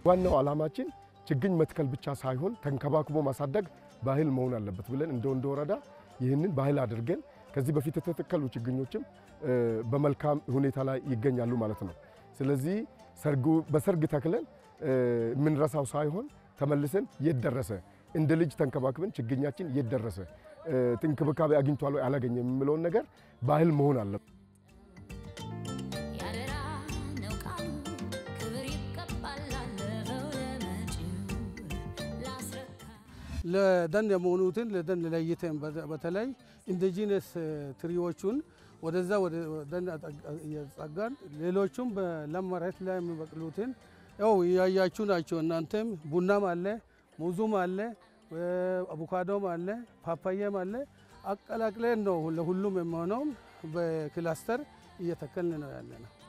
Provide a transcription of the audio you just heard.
ዋናው ዓላማችን ችግኝ መትከል ብቻ ሳይሆን ተንከባክቦ ማሳደግ ባህል መሆን አለበት ብለን እንደ ወንደ ወረዳ ይህንን ባህል አድርገን ከዚህ በፊት የተተከሉ ችግኞችም በመልካም ሁኔታ ላይ ይገኛሉ ማለት ነው። ስለዚህ በሰርግ ተክለን የምንረሳው ሳይሆን ተመልሰን የት ደረሰ እንደ ልጅ ተንከባክበን ችግኛችን የት ደረሰ እንክብካቤ አግኝቷል ወይ አላገኘም የሚለውን ነገር ባህል መሆን አለበት። ለደን የመሆኑትን ለደን ለይተን በተለይ ኢንዲጂነስ ትሪዎቹን ወደዛ ወደ ደን እያጸጋን ሌሎቹም በለም መሬት ላይ የሚበቅሉትን ያው እያያችሁ ናቸው። እናንተም ቡናም አለ፣ ሙዙም አለ፣ አቮካዶም አለ፣ ፓፓያም አለ። አቀላቅለን ነው ለሁሉም የሚሆነውም በክላስተር እየተከልን ነው ያለ ነው።